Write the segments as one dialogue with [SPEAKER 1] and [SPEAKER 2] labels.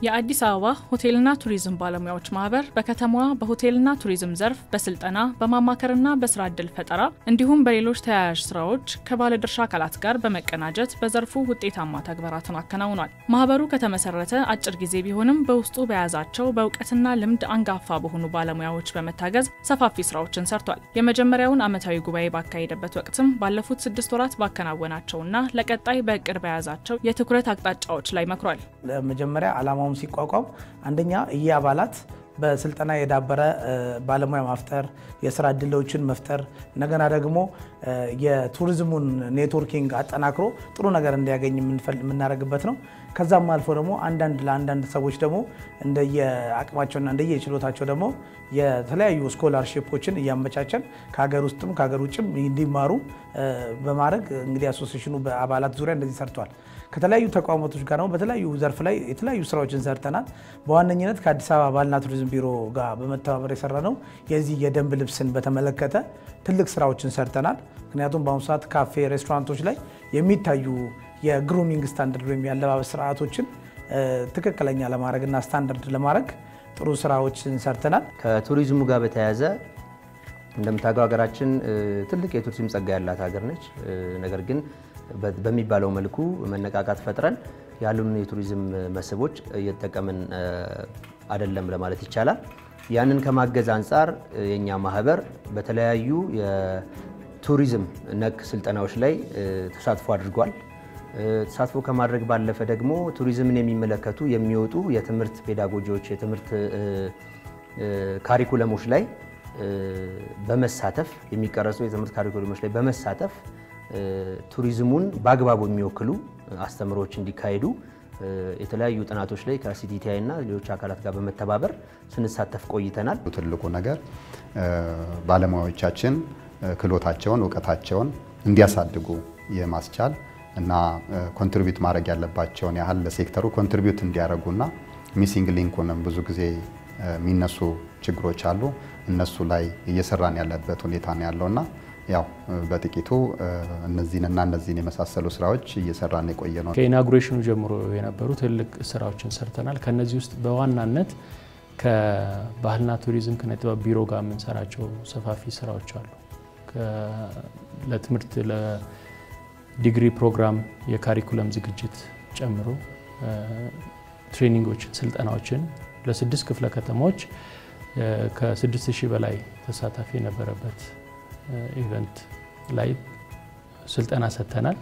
[SPEAKER 1] የአዲስ አበባ ሆቴልና ቱሪዝም ባለሙያዎች ማህበር በከተማዋ በሆቴልና ቱሪዝም ዘርፍ በስልጠና በማማከርና በስራ እድል ፈጠራ እንዲሁም በሌሎች ተያያዥ ስራዎች ከባለድርሻ አካላት ጋር በመቀናጀት በዘርፉ ውጤታማ ተግባራትን አከናውኗል። ማህበሩ ከተመሰረተ አጭር ጊዜ ቢሆንም በውስጡ በያዛቸው በእውቀትና ልምድ አንጋፋ በሆኑ ባለሙያዎች በመታገዝ ሰፋፊ ስራዎችን ሰርቷል። የመጀመሪያውን ዓመታዊ ጉባኤ ባካሄደበት ወቅትም ባለፉት ስድስት ወራት ባከናወናቸውና ለቀጣይ በእቅድ በያዛቸው የትኩረት አቅጣጫዎች ላይ መክሯል።
[SPEAKER 2] ለመጀመሪያ ዓላማውም ሲቋቋም አንደኛ ይህ አባላት በስልጠና የዳበረ ባለሙያ ማፍጠር፣ የስራ እድሎችን መፍጠር፣ እንደገና ደግሞ የቱሪዝሙን ኔትወርኪንግ አጠናክሮ ጥሩ ነገር እንዲያገኝ የምናደርግበት ነው። ከዛም አልፎ ደግሞ አንዳንድ ለአንዳንድ ሰዎች ደግሞ እንደየአቅማቸውና እንደየችሎታቸው ደግሞ የተለያዩ ስኮላርሺፖችን እያመቻቸን ከሀገር ውስጥም ከሀገር ውጭም እንዲማሩ በማድረግ እንግዲህ አሶሴሽኑ በአባላት ዙሪያ እንደዚህ ሰርቷል። ከተለያዩ ተቋማቶች ጋር ደግሞ በተለያዩ ዘርፍ ላይ የተለያዩ ስራዎችን ሰርተናል። በዋነኝነት ከአዲስ አበባ ባህልና ቱሪዝም ቢሮ ጋር በመተባበር የሰራ ነው የዚህ የደንብ ልብስን በተመለከተ ትልቅ ስራዎችን ሰርተናል። ምክንያቱም በአሁኑ ሰዓት ካፌ፣ ሬስቶራንቶች ላይ የሚታዩ የግሩሚንግ ስታንዳርድ ወይም የአለባበስ ስርዓቶችን ትክክለኛ ለማድረግና ስታንዳርድ ለማድረግ ጥሩ ስራዎችን ሰርተናል።
[SPEAKER 3] ከቱሪዝሙ ጋር በተያያዘ እንደምታውቀው ሀገራችን ትልቅ የቱሪዝም ጸጋ ያላት ሀገር ነች። ነገር ግን በሚባለው መልኩ መነቃቃት ፈጥረን ያሉን የቱሪዝም መስህቦች እየተጠቀምን አይደለም ለማለት ይቻላል። ያንን ከማገዝ አንጻር የእኛ ማህበር በተለያዩ የቱሪዝም ነክ ስልጠናዎች ላይ ተሳትፎ አድርጓል። ተሳትፎ ከማድረግ ባለፈ ደግሞ ቱሪዝምን የሚመለከቱ የሚወጡ የትምህርት ፔዳጎጂዎች፣ የትምህርት ካሪኩለሞች ላይ በመሳተፍ የሚቀረጹ የትምህርት ካሪኩለሞች ላይ በመሳተፍ ቱሪዝሙን በአግባቡ የሚወክሉ አስተምሮዎች እንዲካሄዱ የተለያዩ ጥናቶች ላይ ከሲቲቲአይ እና ሌሎች አካላት ጋር በመተባበር ስንሳተፍ ቆይተናል።
[SPEAKER 4] ትልቁ ነገር ባለሙያዎቻችን ክህሎታቸውን፣ እውቀታቸውን እንዲያሳድጉ የማስቻል እና ኮንትሪቢዩት ማድረግ ያለባቸውን ያህል ለሴክተሩ ኮንትሪቢዩት እንዲያደርጉና ሚሲንግ ሊንኩንም ብዙ ጊዜ የሚነሱ ችግሮች አሉ። እነሱ ላይ እየሰራን ያለበት ሁኔታ ነው ያለውና ያው በጥቂቱ እነዚህንና እነዚህን የመሳሰሉ ስራዎች እየሰራን የቆየ ነው።
[SPEAKER 5] ከኢናጉሬሽኑ ጀምሮ የነበሩ ትልቅ ስራዎችን ሰርተናል። ከነዚህ ውስጥ በዋናነት ከባህልና ቱሪዝም ኪነ ጥበብ ቢሮ ጋር የምንሰራቸው ሰፋፊ ስራዎች አሉ። ለትምህርት ለዲግሪ ፕሮግራም የካሪኩለም ዝግጅት ጨምሮ ትሬኒንጎችን፣ ስልጠናዎችን ለስድስት ክፍለ ከተማዎች ከስድስት ሺህ በላይ ተሳታፊ የነበረበት ኢቨንት ላይ ስልጠና ሰጥተናል።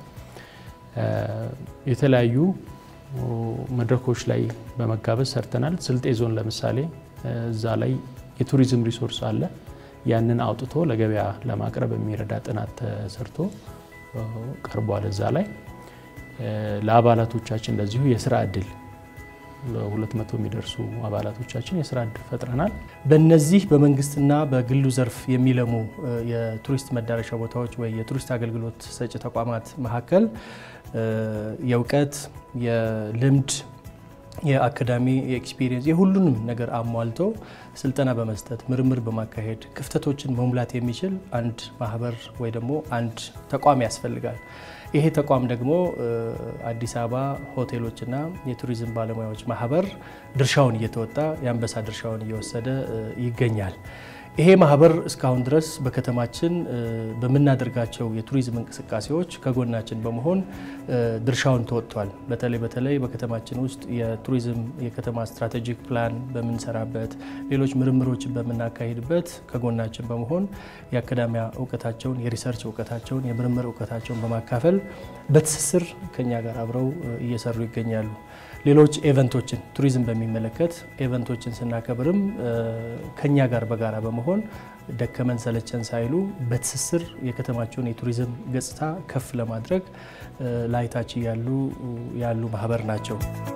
[SPEAKER 5] የተለያዩ መድረኮች ላይ በመጋበዝ ሰርተናል። ስልጤ ዞን ለምሳሌ እዛ ላይ የቱሪዝም ሪሶርስ አለ። ያንን አውጥቶ ለገበያ ለማቅረብ የሚረዳ ጥናት ተሰርቶ ቀርቧል። እዛ ላይ ለአባላቶቻችን እንደዚሁ የስራ እድል ለሁለት መቶ የሚደርሱ አባላቶቻችን የስራ እድል ፈጥረናል።
[SPEAKER 6] በእነዚህ በመንግስትና በግሉ ዘርፍ የሚለሙ የቱሪስት መዳረሻ ቦታዎች ወይ የቱሪስት አገልግሎት ሰጪ ተቋማት መካከል የእውቀት፣ የልምድ፣ የአካዳሚ፣ የኤክስፒሪየንስ የሁሉንም ነገር አሟልቶ ስልጠና በመስጠት ምርምር በማካሄድ ክፍተቶችን መሙላት የሚችል አንድ ማህበር ወይ ደግሞ አንድ ተቋም ያስፈልጋል። ይሄ ተቋም ደግሞ አዲስ አበባ ሆቴሎችና የቱሪዝም ባለሙያዎች ማህበር ድርሻውን እየተወጣ የአንበሳ ድርሻውን እየወሰደ ይገኛል። ይሄ ማህበር እስካሁን ድረስ በከተማችን በምናደርጋቸው የቱሪዝም እንቅስቃሴዎች ከጎናችን በመሆን ድርሻውን ተወጥቷል። በተለይ በተለይ በከተማችን ውስጥ የቱሪዝም የከተማ ስትራቴጂክ ፕላን በምንሰራበት፣ ሌሎች ምርምሮችን በምናካሂድበት ከጎናችን በመሆን የአካዳሚያ እውቀታቸውን፣ የሪሰርች እውቀታቸውን፣ የምርምር እውቀታቸውን በማካፈል በትስስር ከኛ ጋር አብረው እየሰሩ ይገኛሉ። ሌሎች ኤቨንቶችን ቱሪዝም በሚመለከት ኤቨንቶችን ስናከብርም ከኛ ጋር በጋራ በመሆን ደከመን ሰለቸን ሳይሉ በትስስር የከተማቸውን የቱሪዝም ገጽታ ከፍ ለማድረግ ላይታች ያሉ ያሉ ማህበር ናቸው።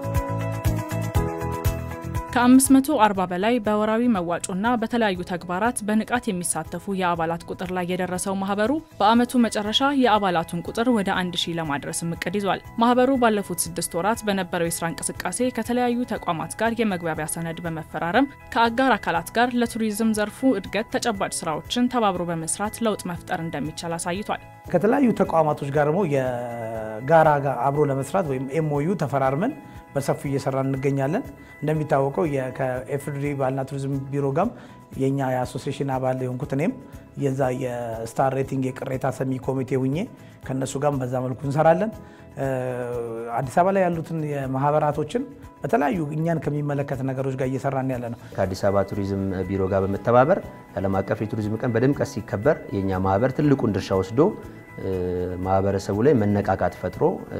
[SPEAKER 1] ከ540 በላይ በወራዊ መዋጮና በተለያዩ ተግባራት በንቃት የሚሳተፉ የአባላት ቁጥር ላይ የደረሰው ማህበሩ በአመቱ መጨረሻ የአባላቱን ቁጥር ወደ 1000 ለማድረስም እቅድ ይዟል። ማህበሩ ባለፉት ስድስት ወራት በነበረው የስራ እንቅስቃሴ ከተለያዩ ተቋማት ጋር የመግባቢያ ሰነድ በመፈራረም ከአጋር አካላት ጋር ለቱሪዝም ዘርፉ እድገት ተጨባጭ ስራዎችን ተባብሮ በመስራት ለውጥ መፍጠር እንደሚቻል አሳይቷል።
[SPEAKER 2] ከተለያዩ ተቋማቶች ጋር ደግሞ የጋራ ጋር አብሮ ለመስራት ወይም ኤምኦዩ ተፈራርመን በሰፊው እየሰራ እንገኛለን። እንደሚታወቀው ከኤፍድሪ ባህልና ቱሪዝም ቢሮ ጋም የኛ የአሶሲሽን አባል የሆንኩት እኔም የዛ የስታር ሬቲንግ የቅሬታ ሰሚ ኮሚቴ ሁኜ ከእነሱ ጋርም በዛ መልኩ እንሰራለን። አዲስ አበባ ላይ ያሉትን የማህበራቶችን በተለያዩ እኛን ከሚመለከት ነገሮች ጋር እየሰራን ያለ ነው።
[SPEAKER 3] ከአዲስ አበባ ቱሪዝም ቢሮ ጋር በመተባበር ዓለም አቀፍ የቱሪዝም ቀን በድምቀት ሲከበር የእኛ ማህበር ትልቁን ድርሻ ወስዶ ማህበረሰቡ ላይ መነቃቃት ፈጥሮ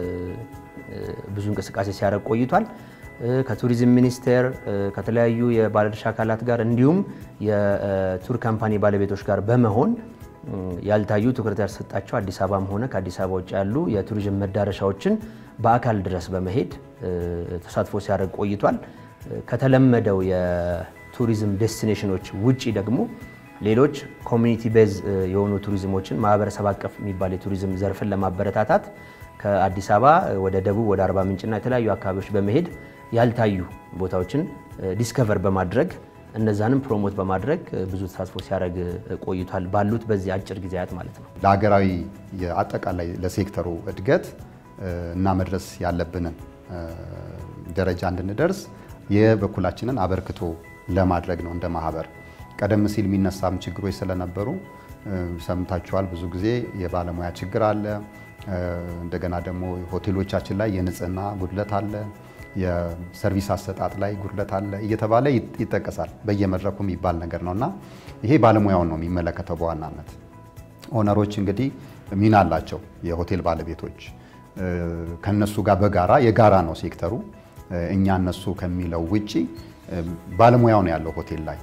[SPEAKER 3] ብዙ እንቅስቃሴ ሲያደርግ ቆይቷል። ከቱሪዝም ሚኒስቴር ከተለያዩ የባለድርሻ አካላት ጋር እንዲሁም የቱር ካምፓኒ ባለቤቶች ጋር በመሆን ያልታዩ ትኩረት ያልተሰጣቸው አዲስ አበባም ሆነ ከአዲስ አበባ ውጭ ያሉ የቱሪዝም መዳረሻዎችን በአካል ድረስ በመሄድ ተሳትፎ ሲያደርግ ቆይቷል። ከተለመደው የቱሪዝም ዴስቲኔሽኖች ውጪ ደግሞ ሌሎች ኮሚኒቲ ቤዝ የሆኑ ቱሪዝሞችን ማህበረሰብ አቀፍ የሚባል የቱሪዝም ዘርፍን ለማበረታታት ከአዲስ አበባ ወደ ደቡብ ወደ አርባ ምንጭና የተለያዩ አካባቢዎች በመሄድ ያልታዩ ቦታዎችን ዲስከቨር በማድረግ እነዛንም ፕሮሞት በማድረግ ብዙ ተሳትፎ ሲያደርግ ቆይቷል። ባሉት በዚህ አጭር ጊዜያት ማለት ነው።
[SPEAKER 4] ለሀገራዊ አጠቃላይ ለሴክተሩ እድገት እና መድረስ ያለብንን ደረጃ እንድንደርስ የበኩላችንን አበርክቶ ለማድረግ ነው እንደ ማህበር። ቀደም ሲል የሚነሳም ችግሮች ስለነበሩ ሰምታችኋል። ብዙ ጊዜ የባለሙያ ችግር አለ። እንደገና ደግሞ ሆቴሎቻችን ላይ የንጽህና ጉድለት አለ፣ የሰርቪስ አሰጣጥ ላይ ጉድለት አለ እየተባለ ይጠቀሳል። በየመድረኩ የሚባል ነገር ነው እና ይሄ ባለሙያውን ነው የሚመለከተው በዋናነት። ኦነሮች እንግዲህ ሚና አላቸው፣ የሆቴል ባለቤቶች ከነሱ ጋር በጋራ የጋራ ነው ሴክተሩ። እኛ እነሱ ከሚለው ውጪ ባለሙያው ነው ያለው ሆቴል ላይ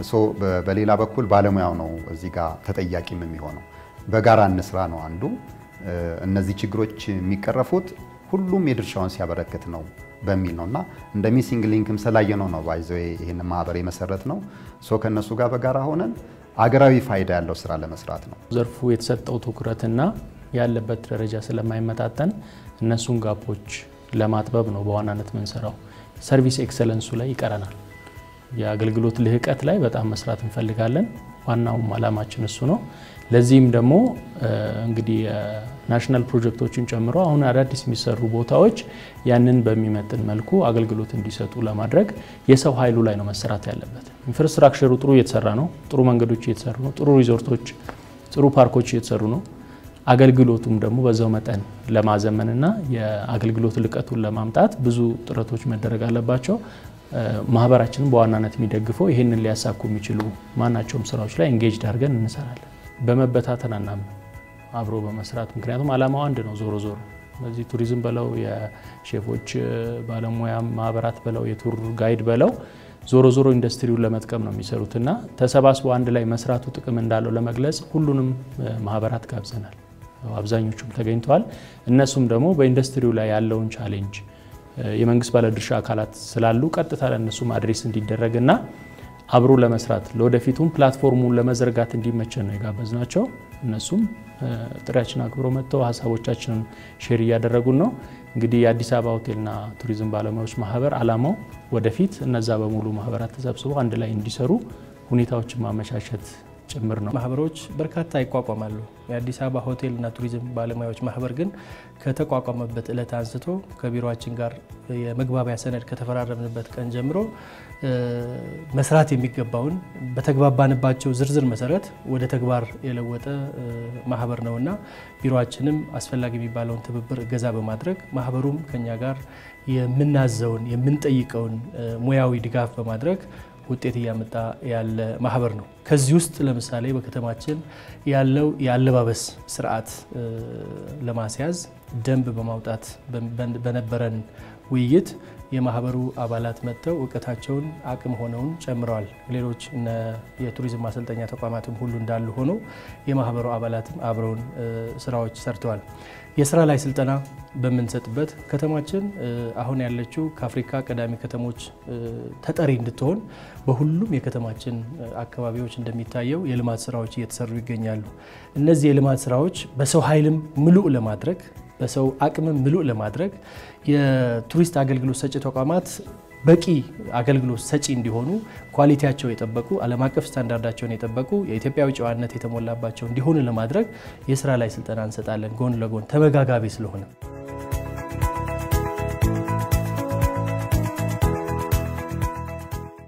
[SPEAKER 4] በሌላ በኩል ባለሙያው ነው እዚህ ጋር ተጠያቂም የሚሆነው። በጋራ እንስራ ነው አንዱ። እነዚህ ችግሮች የሚቀረፉት ሁሉም የድርሻውን ሲያበረክት ነው በሚል ነው እና እንደ ሚሲንግ ሊንክም ስላየነው ነው ባይዘ ይህን ማህበር የመሰረት ነው ሶ ከእነሱ ጋር በጋራ ሆነን አገራዊ ፋይዳ ያለው ስራ ለመስራት ነው።
[SPEAKER 5] ዘርፉ የተሰጠው ትኩረትና ያለበት ደረጃ ስለማይመጣጠን እነሱን ጋፖች ለማጥበብ ነው በዋናነት ምንሰራው። ሰርቪስ ኤክሰለንሱ ላይ ይቀረናል። የአገልግሎት ልህቀት ላይ በጣም መስራት እንፈልጋለን። ዋናውም አላማችን እሱ ነው። ለዚህም ደግሞ እንግዲህ ናሽናል ፕሮጀክቶችን ጨምሮ አሁን አዳዲስ የሚሰሩ ቦታዎች ያንን በሚመጥን መልኩ አገልግሎት እንዲሰጡ ለማድረግ የሰው ኃይሉ ላይ ነው መሰራት ያለበት። ኢንፍራስትራክቸሩ ጥሩ እየተሰራ ነው። ጥሩ መንገዶች እየተሰሩ ነው። ጥሩ ሪዞርቶች፣ ጥሩ ፓርኮች እየተሰሩ ነው። አገልግሎቱም ደግሞ በዛው መጠን ለማዘመንና የአገልግሎት ልቀቱን ለማምጣት ብዙ ጥረቶች መደረግ አለባቸው። ማህበራችንም በዋናነት የሚደግፈው ይህንን ሊያሳኩ የሚችሉ ማናቸውም ስራዎች ላይ ኤንጌጅድ አድርገን እንሰራለን። በመበታተን አናምን አብሮ በመስራት ምክንያቱም አላማው አንድ ነው። ዞሮ ዞሮ በዚህ ቱሪዝም በለው የሼፎች ባለሙያ ማህበራት በለው የቱር ጋይድ በለው ዞሮ ዞሮ ኢንዱስትሪውን ለመጥቀም ነው የሚሰሩትና ተሰባስበው አንድ ላይ መስራቱ ጥቅም እንዳለው ለመግለጽ ሁሉንም ማህበራት ጋብዘናል። አብዛኞቹም ተገኝተዋል። እነሱም ደግሞ በኢንዱስትሪው ላይ ያለውን ቻሌንጅ የመንግስት ባለድርሻ አካላት ስላሉ ቀጥታ ለእነሱም አድሬስ እንዲደረግና አብሮ ለመስራት ለወደፊቱም ፕላትፎርሙን ለመዘርጋት እንዲመቸን ነው የጋበዝናቸው። እነሱም ጥሪያችን አክብሮ መጥተው ሀሳቦቻችንን ሼር እያደረጉን ነው። እንግዲህ የአዲስ አበባ ሆቴልና ቱሪዝም ባለሙያዎች ማህበር አላማው ወደፊት እነዛ በሙሉ ማህበራት ተሰብስበው አንድ ላይ እንዲሰሩ ሁኔታዎችን ማመቻቸት ጭምር ነው።
[SPEAKER 6] ማህበሮች በርካታ ይቋቋማሉ። የአዲስ አበባ ሆቴልና ቱሪዝም ባለሙያዎች ማህበር ግን ከተቋቋመበት ዕለት አንስቶ ከቢሮችን ጋር የመግባቢያ ሰነድ ከተፈራረምንበት ቀን ጀምሮ መስራት የሚገባውን በተግባባንባቸው ዝርዝር መሰረት ወደ ተግባር የለወጠ ማህበር ነውና ቢሮችንም አስፈላጊ የሚባለውን ትብብር እገዛ በማድረግ ማህበሩም ከኛ ጋር የምናዘውን የምንጠይቀውን ሙያዊ ድጋፍ በማድረግ ውጤት እያመጣ ያለ ማህበር ነው። ከዚህ ውስጥ ለምሳሌ በከተማችን ያለው የአለባበስ ስርዓት ለማስያዝ ደንብ በማውጣት በነበረን ውይይት የማህበሩ አባላት መጥተው እውቀታቸውን አቅም ሆነውን ጨምረዋል። ሌሎች የቱሪዝም ማሰልጠኛ ተቋማትም ሁሉ እንዳሉ ሆኖ የማህበሩ አባላትም አብረውን ስራዎች ሰርተዋል። የስራ ላይ ስልጠና በምንሰጥበት ከተማችን አሁን ያለችው ከአፍሪካ ቀዳሚ ከተሞች ተጠሪ እንድትሆን በሁሉም የከተማችን አካባቢዎች እንደሚታየው የልማት ስራዎች እየተሰሩ ይገኛሉ። እነዚህ የልማት ስራዎች በሰው ኃይልም ምሉእ ለማድረግ በሰው አቅምም ምሉእ ለማድረግ የቱሪስት አገልግሎት ሰጪ ተቋማት በቂ አገልግሎት ሰጪ እንዲሆኑ ኳሊቲያቸው የጠበቁ ዓለም አቀፍ ስታንዳርዳቸውን የጠበቁ የኢትዮጵያዊ ጨዋነት የተሞላባቸው እንዲሆኑ ለማድረግ የስራ ላይ ስልጠና እንሰጣለን። ጎን ለጎን ተመጋጋቢ ስለሆነ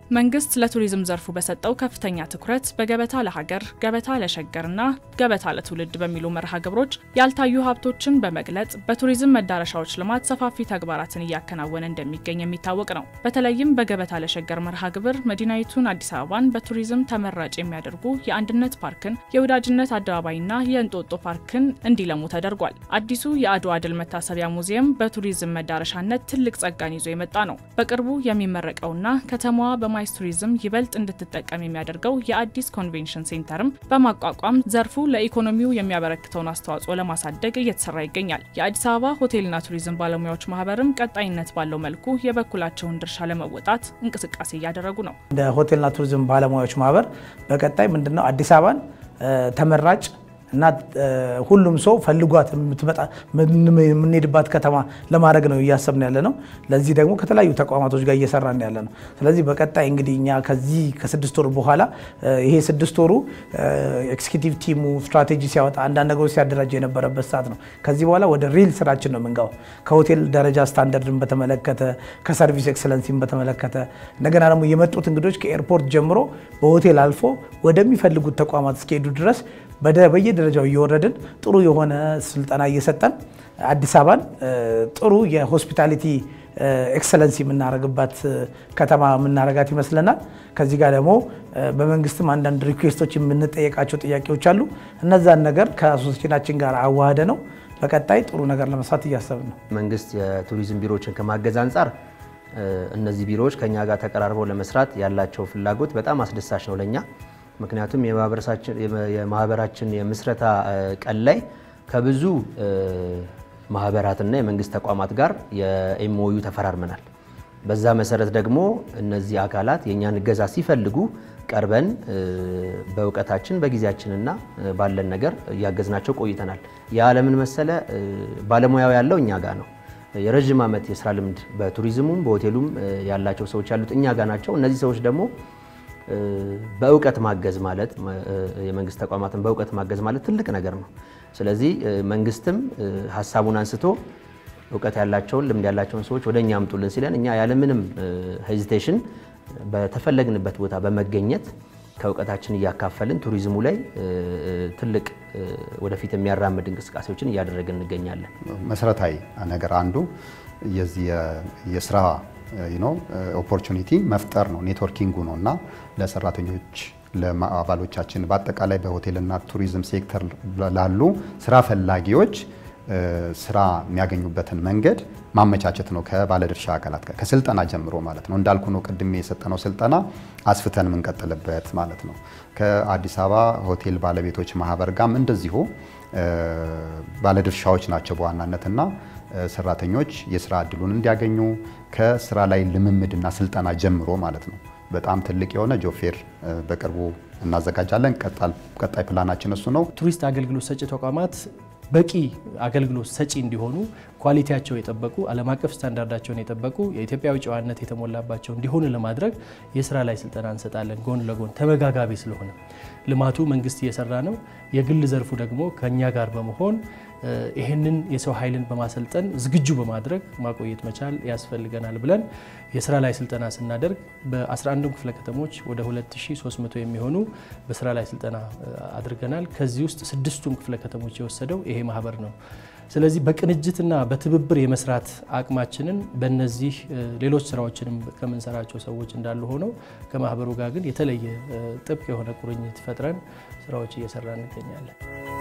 [SPEAKER 1] መንግስት ለቱሪዝም ዘርፉ በሰጠው ከፍተኛ ትኩረት በገበታ ለሀገር፣ ገበታ ለሸገርና ገበታ ለትውልድ በሚሉ መርሃ ግብሮች ያልታዩ ሀብቶችን በመግለጽ በቱሪዝም መዳረሻዎች ልማት ሰፋፊ ተግባራትን እያከናወነ እንደሚገኝ የሚታወቅ ነው። በተለይም በገበታ ለሸገር መርሃ ግብር መዲናይቱን አዲስ አበባን በቱሪዝም ተመራጭ የሚያደርጉ የአንድነት ፓርክን፣ የወዳጅነት አደባባይና የእንጦጦ ፓርክን እንዲለሙ ተደርጓል። አዲሱ የአድዋ ድል መታሰቢያ ሙዚየም በቱሪዝም መዳረሻነት ትልቅ ጸጋን ይዞ የመጣ ነው። በቅርቡ የሚመረቀውና ከተማዋ በማ ማይስ ቱሪዝም ይበልጥ እንድትጠቀም የሚያደርገው የአዲስ ኮንቬንሽን ሴንተርም በማቋቋም ዘርፉ ለኢኮኖሚው የሚያበረክተውን አስተዋጽኦ ለማሳደግ እየተሰራ ይገኛል። የአዲስ አበባ ሆቴልና ቱሪዝም ባለሙያዎች ማህበርም ቀጣይነት ባለው መልኩ የበኩላቸውን ድርሻ ለመወጣት እንቅስቃሴ እያደረጉ ነው።
[SPEAKER 2] እንደ ሆቴልና ቱሪዝም ባለሙያዎች ማህበር በቀጣይ ምንድነው አዲስ አበባን ተመራጭ እና ሁሉም ሰው ፈልጓት የምትመጣ የምንሄድባት ከተማ ለማድረግ ነው እያሰብን ያለ ነው። ለዚህ ደግሞ ከተለያዩ ተቋማቶች ጋር እየሰራን ያለ ነው። ስለዚህ በቀጣይ እንግዲህ እኛ ከዚህ ከስድስት ወር በኋላ ይሄ ስድስት ወሩ ኤክስኪዩቲቭ ቲሙ ስትራቴጂ ሲያወጣ አንዳንድ ነገሮች ሲያደራጅ የነበረበት ሰዓት ነው። ከዚህ በኋላ ወደ ሪል ስራችን ነው የምንገባው። ከሆቴል ደረጃ ስታንዳርድን በተመለከተ ከሰርቪስ ኤክሰለንሲን በተመለከተ እንደገና ደግሞ የመጡት እንግዶች ከኤርፖርት ጀምሮ በሆቴል አልፎ ወደሚፈልጉት ተቋማት እስኪሄዱ ድረስ በየደረጃው እየወረድን ጥሩ የሆነ ስልጠና እየሰጠን አዲስ አበባን ጥሩ የሆስፒታሊቲ ኤክሰለንሲ የምናደርግባት ከተማ የምናደርጋት ይመስለናል። ከዚህ ጋር ደግሞ በመንግስትም አንዳንድ ሪኩዌስቶች የምንጠየቃቸው ጥያቄዎች አሉ። እነዛን ነገር ከአሶሴሽናችን ጋር አዋህደ ነው በቀጣይ ጥሩ ነገር ለመስራት እያሰብን ነው።
[SPEAKER 3] መንግስት የቱሪዝም ቢሮዎችን ከማገዝ አንጻር እነዚህ ቢሮዎች ከኛ ጋር ተቀራርበው ለመስራት ያላቸው ፍላጎት በጣም አስደሳች ነው ለኛ ምክንያቱም የማህበራችን የምስረታ ቀን ላይ ከብዙ ማህበራትና የመንግስት ተቋማት ጋር የኤምኦዩ ተፈራርመናል። በዛ መሰረት ደግሞ እነዚህ አካላት የእኛን እገዛ ሲፈልጉ ቀርበን በእውቀታችን በጊዜያችንና ባለን ነገር እያገዝናቸው ቆይተናል። የዓለምን መሰለ ባለሙያው ያለው እኛ ጋር ነው። የረዥም ዓመት የስራ ልምድ በቱሪዝሙም በሆቴሉም ያላቸው ሰዎች ያሉት እኛ ጋር ናቸው። እነዚህ ሰዎች ደግሞ በእውቀት ማገዝ ማለት የመንግስት ተቋማትን በእውቀት ማገዝ ማለት ትልቅ ነገር ነው። ስለዚህ መንግስትም ሀሳቡን አንስቶ እውቀት ያላቸውን ልምድ ያላቸውን ሰዎች ወደ እኛ አምጡልን ሲለን እኛ ያለምንም ሄዚቴሽን በተፈለግንበት ቦታ በመገኘት ከእውቀታችን እያካፈልን ቱሪዝሙ ላይ ትልቅ ወደፊት የሚያራምድ እንቅስቃሴዎችን እያደረግን እንገኛለን።
[SPEAKER 4] መሰረታዊ ነገር አንዱ የዚህ የስራ ኦፖርቹኒቲ መፍጠር ነው፣ ኔትወርኪንጉ ነው እና ለሰራተኞች ለአባሎቻችን በአጠቃላይ በሆቴልና ቱሪዝም ሴክተር ላሉ ስራ ፈላጊዎች ስራ የሚያገኙበትን መንገድ ማመቻቸት ነው። ከባለድርሻ አካላት ጋር ከስልጠና ጀምሮ ማለት ነው። እንዳልኩ ነው ቅድም የሰጠነው ስልጠና አስፍተን የምንቀጥልበት ማለት ነው። ከአዲስ አበባ ሆቴል ባለቤቶች ማህበር ጋርም እንደዚሁ ባለድርሻዎች ናቸው በዋናነትና ሰራተኞች የስራ እድሉን እንዲያገኙ ከስራ ላይ ልምምድና ስልጠና ጀምሮ ማለት ነው። በጣም ትልቅ የሆነ ጆፌር በቅርቡ እናዘጋጃለን። ቀጣይ ፕላናችን እሱ ነው።
[SPEAKER 6] ቱሪስት አገልግሎት ሰጪ ተቋማት በቂ አገልግሎት ሰጪ እንዲሆኑ ኳሊቲያቸው የጠበቁ ዓለም አቀፍ ስታንዳርዳቸውን የጠበቁ የኢትዮጵያዊ ጨዋነት የተሞላባቸው እንዲሆኑ ለማድረግ የስራ ላይ ስልጠና እንሰጣለን። ጎን ለጎን ተመጋጋቢ ስለሆነ ልማቱ መንግስት እየሰራ ነው። የግል ዘርፉ ደግሞ ከኛ ጋር በመሆን ይህንን የሰው ኃይልን በማሰልጠን ዝግጁ በማድረግ ማቆየት መቻል ያስፈልገናል ብለን የስራ ላይ ስልጠና ስናደርግ በ11 ክፍለ ከተሞች ወደ 2300 የሚሆኑ በስራ ላይ ስልጠና አድርገናል። ከዚህ ውስጥ ስድስቱን ክፍለ ከተሞች የወሰደው ይሄ ማህበር ነው። ስለዚህ በቅንጅትና በትብብር የመስራት አቅማችንን በእነዚህ ሌሎች ስራዎችንም ከምንሰራቸው ሰዎች እንዳሉ ሆነው ከማህበሩ ጋር ግን የተለየ ጥብቅ የሆነ ቁርኝት ፈጥረን ስራዎች እየሰራ እንገኛለን።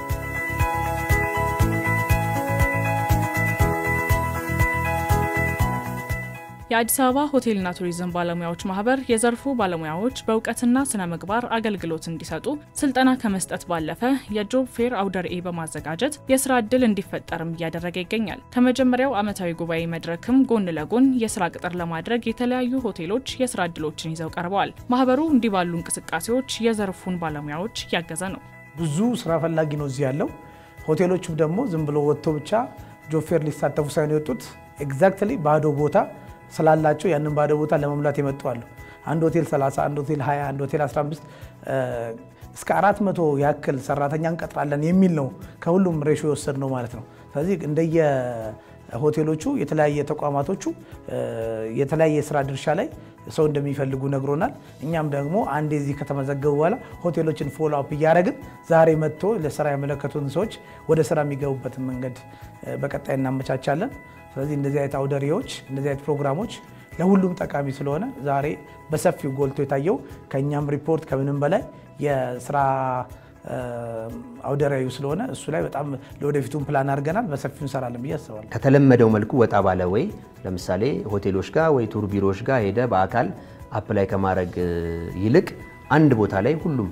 [SPEAKER 1] የአዲስ አበባ ሆቴልና ቱሪዝም ባለሙያዎች ማህበር የዘርፉ ባለሙያዎች በእውቀትና ስነ ምግባር አገልግሎት እንዲሰጡ ስልጠና ከመስጠት ባለፈ የጆብ ፌር አውደ ርዕይ በማዘጋጀት የስራ እድል እንዲፈጠርም እያደረገ ይገኛል። ከመጀመሪያው ዓመታዊ ጉባኤ መድረክም ጎን ለጎን የስራ ቅጥር ለማድረግ የተለያዩ ሆቴሎች የስራ እድሎችን ይዘው ቀርበዋል። ማህበሩ እንዲህ ባሉ እንቅስቃሴዎች የዘርፉን ባለሙያዎች እያገዘ ነው።
[SPEAKER 2] ብዙ ስራ ፈላጊ ነው እዚህ ያለው። ሆቴሎቹም ደግሞ ዝም ብሎ ወጥቶ ብቻ ጆብ ፌር ሊሳተፉ ሳይሆን የወጡት ኤግዛክትሊ ባዶ ቦታ ስላላቸው ያንን ባዶ ቦታ ለመሙላት የመጡ አሉ። አንድ ሆቴል 30፣ አንድ ሆቴል 20፣ አንድ ሆቴል 15 እስከ 400 ያክል ሰራተኛ እንቀጥራለን የሚል ነው ከሁሉም ሬሾ የወሰድ ነው ማለት ነው። ስለዚህ እንደየ ሆቴሎቹ የተለያየ ተቋማቶቹ የተለያየ የስራ ድርሻ ላይ ሰው እንደሚፈልጉ ነግሮናል። እኛም ደግሞ አንዴ እዚህ ከተመዘገቡ በኋላ ሆቴሎችን ፎሎ አፕ እያደረግን ዛሬ መጥቶ ለስራ ያመለከቱን ሰዎች ወደ ስራ የሚገቡበትን መንገድ በቀጣይ እናመቻቻለን። ስለዚህ እንደዚህ አይነት አውደሪዎች እንደዚህ አይነት ፕሮግራሞች ለሁሉም ጠቃሚ ስለሆነ ዛሬ በሰፊው ጎልቶ የታየው ከእኛም ሪፖርት ከምንም በላይ የስራ አውደሪያዩ ስለሆነ እሱ ላይ በጣም ለወደፊቱን ፕላን አድርገናል። በሰፊው እንሰራለን ብዬ አስባለሁ።
[SPEAKER 3] ከተለመደው መልኩ ወጣ ባለ ወይ ለምሳሌ ሆቴሎች ጋር ወይ ቱር ቢሮዎች ጋር ሄደ በአካል አፕላይ ከማድረግ ይልቅ አንድ ቦታ ላይ ሁሉም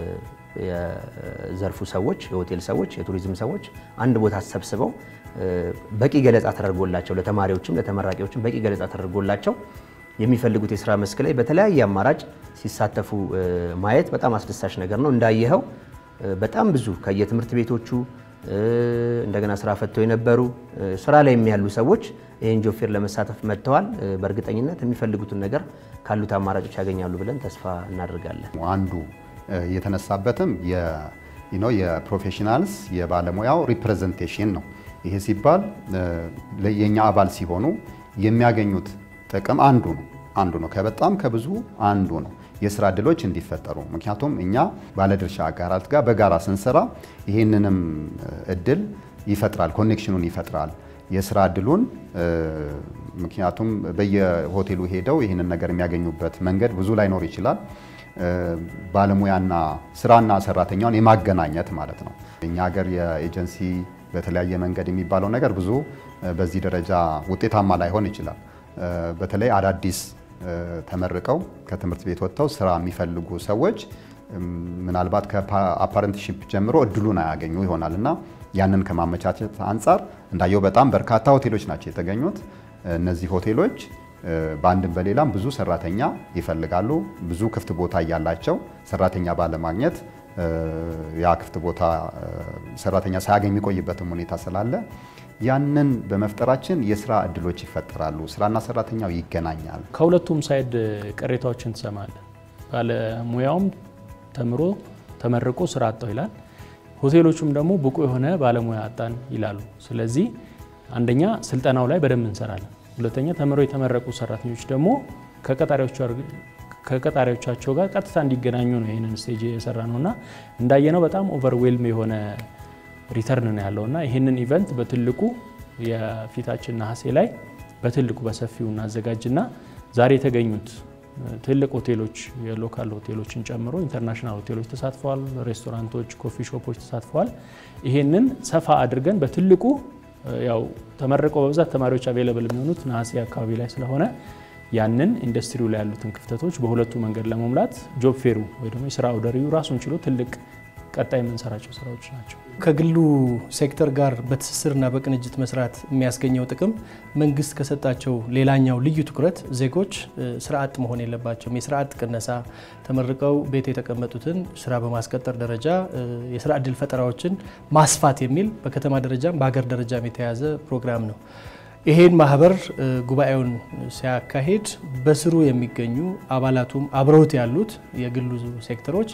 [SPEAKER 3] የዘርፉ ሰዎች፣ የሆቴል ሰዎች፣ የቱሪዝም ሰዎች አንድ ቦታ ተሰብስበው በቂ ገለጻ ተደርጎላቸው ለተማሪዎችም ለተመራቂዎችም በቂ ገለጻ ተደርጎላቸው የሚፈልጉት የስራ መስክ ላይ በተለያየ አማራጭ ሲሳተፉ ማየት በጣም አስደሳች ነገር ነው። እንዳየኸው በጣም ብዙ ከየትምህርት ቤቶቹ እንደገና ስራ ፈተው የነበሩ ስራ ላይ ያሉ ሰዎች ይህን ጆብ ፌር ለመሳተፍ መጥተዋል። በእርግጠኝነት የሚፈልጉትን ነገር ካሉት አማራጮች ያገኛሉ ብለን ተስፋ እናደርጋለን።
[SPEAKER 4] አንዱ የተነሳበትም የፕሮፌሽናልስ የባለሙያው ሪፕሬዘንቴሽን ነው። ይሄ ሲባል የእኛ አባል ሲሆኑ የሚያገኙት ጥቅም አንዱ ነው አንዱ ነው ከበጣም ከብዙ አንዱ ነው የስራ እድሎች እንዲፈጠሩ። ምክንያቱም እኛ ባለድርሻ አጋራት ጋር በጋራ ስንሰራ ይህንንም እድል ይፈጥራል፣ ኮኔክሽኑን ይፈጥራል የስራ እድሉን ምክንያቱም በየሆቴሉ ሄደው ይህንን ነገር የሚያገኙበት መንገድ ብዙ ላይኖር ይችላል። ባለሙያና ስራና ሰራተኛውን የማገናኘት ማለት ነው። እኛ ሀገር የኤጀንሲ በተለያየ መንገድ የሚባለው ነገር ብዙ በዚህ ደረጃ ውጤታማ ላይሆን ይችላል። በተለይ አዳዲስ ተመርቀው ከትምህርት ቤት ወጥተው ስራ የሚፈልጉ ሰዎች ምናልባት ከአፓረንትሺፕ ጀምሮ እድሉን አያገኙ ይሆናል እና ያንን ከማመቻቸት አንጻር እንዳየው በጣም በርካታ ሆቴሎች ናቸው የተገኙት። እነዚህ ሆቴሎች በአንድም በሌላም ብዙ ሰራተኛ ይፈልጋሉ። ብዙ ክፍት ቦታ እያላቸው ሰራተኛ ባለማግኘት ያ ክፍት ቦታ ሰራተኛ ሳያገኝ የሚቆይበትም ሁኔታ ስላለ ያንን በመፍጠራችን የስራ እድሎች ይፈጠራሉ። ስራና ሰራተኛው ይገናኛል።
[SPEAKER 5] ከሁለቱም ሳይድ ቅሬታዎችን ትሰማለን። ባለሙያውም ተምሮ ተመርቆ ስራ አጣው ይላል፣ ሆቴሎቹም ደግሞ ብቁ የሆነ ባለሙያ አጣን ይላሉ። ስለዚህ አንደኛ ስልጠናው ላይ በደንብ እንሰራለን። ሁለተኛ ተምረው የተመረቁ ሰራተኞች ደግሞ ከቀጣሪዎቻቸው ጋር ቀጥታ እንዲገናኙ ነው ይህንን ስቴጅ የሰራ ነው እና እንዳየነው በጣም ኦቨርዌልም የሆነ ሪተርን ነው ያለው እና ይህንን ኢቨንት በትልቁ የፊታችን ነሐሴ ላይ በትልቁ በሰፊው እናዘጋጅና ዛሬ የተገኙት ትልቅ ሆቴሎች የሎካል ሆቴሎችን ጨምሮ ኢንተርናሽናል ሆቴሎች ተሳትፈዋል። ሬስቶራንቶች፣ ኮፊ ሾፖች ተሳትፈዋል። ይሄንን ሰፋ አድርገን በትልቁ ያው ተመርቀው በብዛት ተማሪዎች አቬለብል የሚሆኑት ነሐሴ አካባቢ ላይ ስለሆነ ያንን ኢንዱስትሪው ላይ ያሉትን ክፍተቶች በሁለቱ መንገድ ለመሙላት ጆብ ፌሩ ወይ ደግሞ የስራ አውደሪው ራሱን ችሎ ትልቅ ቀጣይ የምንሰራቸው ስራዎች ናቸው።
[SPEAKER 6] ከግሉ ሴክተር ጋር በትስስርና በቅንጅት መስራት የሚያስገኘው ጥቅም መንግስት ከሰጣቸው ሌላኛው ልዩ ትኩረት ዜጎች ስራ አጥ መሆን የለባቸውም። የስራ አጥ ቅነሳ፣ ተመርቀው ቤት የተቀመጡትን ስራ በማስቀጠር ደረጃ የስራ እድል ፈጠራዎችን ማስፋት የሚል በከተማ ደረጃም በሀገር ደረጃም የተያዘ ፕሮግራም ነው። ይሄን ማህበር ጉባኤውን ሲያካሂድ በስሩ የሚገኙ አባላቱም አብረውት ያሉት የግሉ ሴክተሮች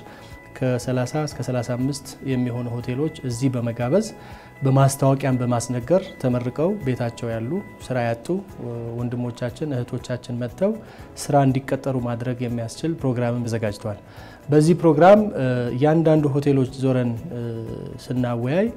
[SPEAKER 6] ከ30 እስከ 35 የሚሆኑ ሆቴሎች እዚህ በመጋበዝ በማስታወቂያን በማስነገር ተመርቀው ቤታቸው ያሉ ስራ ያጡ ወንድሞቻችን እህቶቻችን መጥተው ስራ እንዲቀጠሩ ማድረግ የሚያስችል ፕሮግራምን ተዘጋጅተዋል። በዚህ ፕሮግራም እያንዳንዱ ሆቴሎች ዞረን ስናወያይ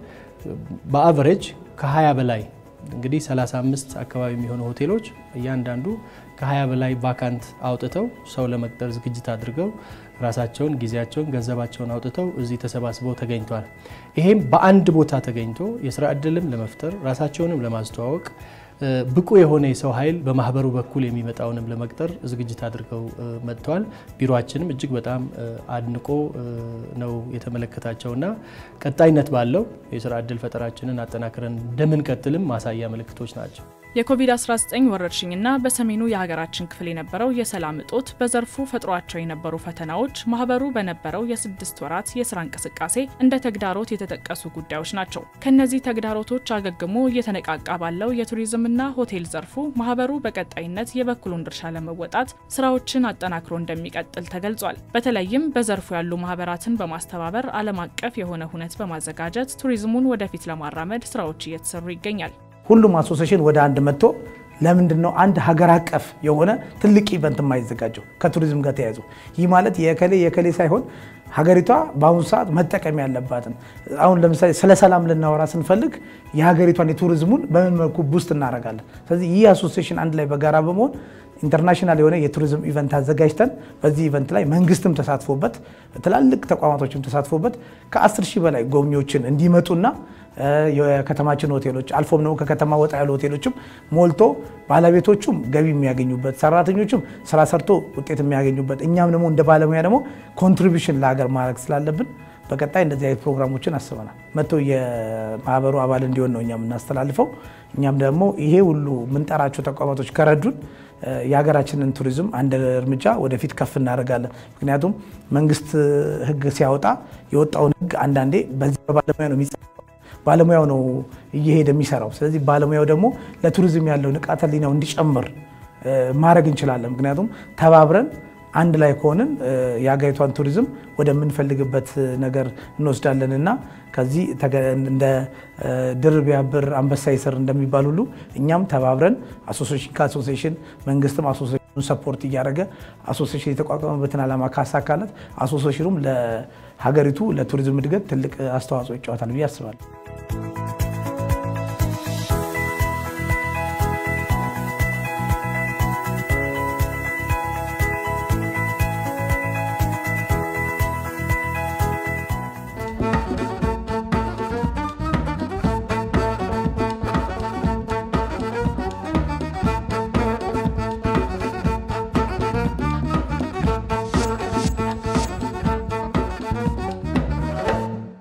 [SPEAKER 6] በአቨሬጅ ከ20 በላይ እንግዲህ 35 አካባቢ የሚሆኑ ሆቴሎች እያንዳንዱ ከ20 በላይ ቫካንት አውጥተው ሰው ለመቅጠር ዝግጅት አድርገው ራሳቸውን፣ ጊዜያቸውን፣ ገንዘባቸውን አውጥተው እዚህ ተሰባስበው ተገኝተዋል። ይሄም በአንድ ቦታ ተገኝቶ የስራ እድልም ለመፍጠር ራሳቸውንም ለማስተዋወቅ ብቁ የሆነ የሰው ኃይል በማህበሩ በኩል የሚመጣውንም ለመቅጠር ዝግጅት አድርገው መጥተዋል። ቢሮችንም እጅግ በጣም አድንቆ ነው የተመለከታቸውና ቀጣይነት ባለው የስራ እድል ፈጠራችንን አጠናክረን እንደምንቀጥልም ማሳያ ምልክቶች ናቸው።
[SPEAKER 1] የኮቪድ-19 ወረርሽኝና በሰሜኑ የሀገራችን ክፍል የነበረው የሰላም እጦት በዘርፉ ፈጥሯቸው የነበሩ ፈተናዎች ማህበሩ በነበረው የስድስት ወራት የስራ እንቅስቃሴ እንደ ተግዳሮት የተጠቀሱ ጉዳዮች ናቸው። ከነዚህ ተግዳሮቶች አገግሞ እየተነቃቃ ባለው የቱሪዝምና ሆቴል ዘርፉ ማህበሩ በቀጣይነት የበኩሉን ድርሻ ለመወጣት ስራዎችን አጠናክሮ እንደሚቀጥል ተገልጿል። በተለይም በዘርፉ ያሉ ማህበራትን በማስተባበር ዓለም አቀፍ የሆነ ሁነት በማዘጋጀት ቱሪዝሙን ወደፊት ለማራመድ ስራዎች እየተሰሩ ይገኛል።
[SPEAKER 2] ሁሉም አሶሴሽን ወደ አንድ መጥቶ ለምንድን ነው አንድ ሀገር አቀፍ የሆነ ትልቅ ኢቨንት የማይዘጋጀው ከቱሪዝም ጋር ተያይዞ? ይህ ማለት የከሌ የከሌ ሳይሆን ሀገሪቷ በአሁኑ ሰዓት መጠቀም ያለባትን አሁን ለምሳሌ ስለ ሰላም ልናወራ ስንፈልግ የሀገሪቷን የቱሪዝሙን በምን መልኩ ቡስት እናደርጋለን? ስለዚህ ይህ አሶሴሽን አንድ ላይ በጋራ በመሆን ኢንተርናሽናል የሆነ የቱሪዝም ኢቨንት አዘጋጅተን በዚህ ኢቨንት ላይ መንግስትም ተሳትፎበት ትላልቅ ተቋማቶችም ተሳትፎበት ከ10 ሺህ በላይ ጎብኚዎችን እንዲመጡና የከተማችን ሆቴሎች አልፎም ደግሞ ከከተማ ወጣ ያሉ ሆቴሎችም ሞልቶ ባለቤቶቹም ገቢ የሚያገኙበት ሰራተኞቹም ስራ ሰርቶ ውጤት የሚያገኙበት እኛም ደግሞ እንደ ባለሙያ ደግሞ ኮንትሪቢሽን ለሀገር ማድረግ ስላለብን በቀጣይ እንደዚህ አይነት ፕሮግራሞችን አስበናል። መጥቶ የማህበሩ አባል እንዲሆን ነው እኛ የምናስተላልፈው። እኛም ደግሞ ይሄ ሁሉ የምንጠራቸው ተቋማቶች ከረዱን የሀገራችንን ቱሪዝም አንድ እርምጃ ወደፊት ከፍ እናደርጋለን። ምክንያቱም መንግስት ሕግ ሲያወጣ የወጣውን ሕግ አንዳንዴ በዚህ በባለሙያ ነው የሚጸ ባለሙያው ነው እየሄደ የሚሰራው። ስለዚህ ባለሙያው ደግሞ ለቱሪዝም ያለው ንቃተ ህሊናው እንዲጨምር ማድረግ እንችላለን። ምክንያቱም ተባብረን አንድ ላይ ከሆንን የሀገሪቷን ቱሪዝም ወደምንፈልግበት ነገር እንወስዳለን እና ከዚህ እንደ ድር ቢያብር አንበሳ ይስር እንደሚባል ሁሉ እኛም ተባብረን አሶሴሽን ከአሶሴሽን መንግስትም አሶሴሽኑን ሰፖርት እያደረገ አሶሴሽን የተቋቋመበትን ዓላማ ካሳካለት አሶሴሽኑም ለሀገሪቱ ለቱሪዝም እድገት ትልቅ አስተዋጽኦ ይጫወታል ብዬ አስባለሁ።